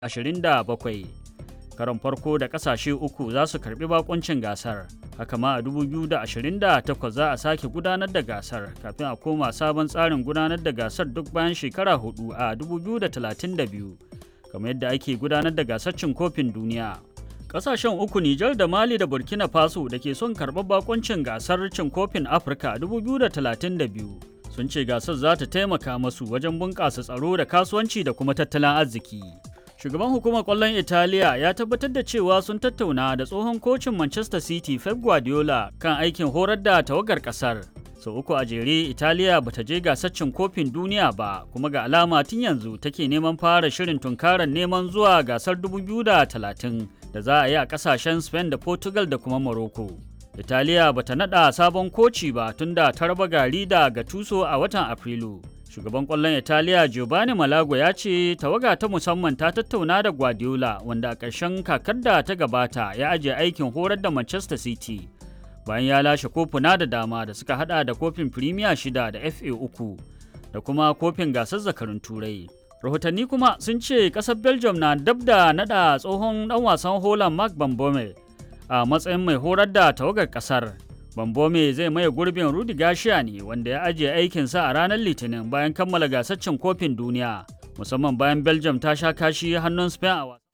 27 karon farko da kasashe uku za su karbi bakuncin gasar haka ma a 2028 za a sake gudanar da gasar kafin a koma sabon tsarin gudanar da gasar duk bayan shekara hudu a 2032 kamar yadda ake gudanar da gasar cin kofin duniya kasashen uku Nijar da Mali da Burkina Faso da ke son karɓar bakuncin gasar cin kofin Afirka 2032 sun ce gasar za ta taimaka masu wajen bunƙasa tsaro da kasuwanci da kuma tattalin arziki. Shugaban hukumar ƙwallon Italiya ya tabbatar da cewa sun tattauna da tsohon kocin Manchester City Pep Guardiola kan aikin horar da tawagar ƙasar. Sau uku a jere Italiya ba ta je gasar cin kofin duniya ba kuma ga alama tun yanzu take neman fara shirin tunkarar neman zuwa gasar 2030 da za a yi a ƙasashen Spain da Portugal da kuma Morocco. Italiya ba ta naɗa sabon koci ba tun da ta raba gari da Gattuso a watan Afrilu. Shugaban ƙwallon Italiya Giovanni Malago ya ce tawaga ta musamman ta tattauna da Guardiola wanda a ƙarshen kakar da ta gabata ya ajiye aikin horar da Manchester City. Bayan ya lashe kofuna da dama da suka hada da kofin Premier shida da FA uku da kuma kofin gasar zakarun Turai. Rahotanni kuma sun ce ƙasar Belgium na dab da naɗa tsohon ɗan wasan Holland Mark Bambome a matsayin mai horar da tawagar ƙasar. Bambome zai maye gurbin Rudi Gashiya ne wanda ya ajiye aikinsa a ranar Litinin bayan kammala gasar cin kofin duniya, musamman bayan Belgium ta sha kashi hannun Spain a wasa.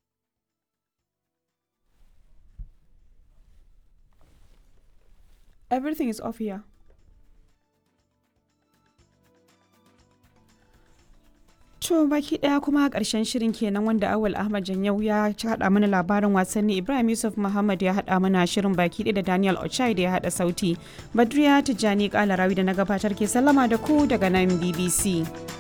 Everything is off here. To baki daya kuma karshen shirin kenan wanda Awal Ahmad Janyau ya haɗa mana labarin wasanni Ibrahim Yusuf Muhammad ya haɗa mana shirin baki ɗaya da Daniel Ochai da ya haɗa sauti. Badriya Tijjani Kalarawi da na gabatar ke sallama da ku daga nan BBC.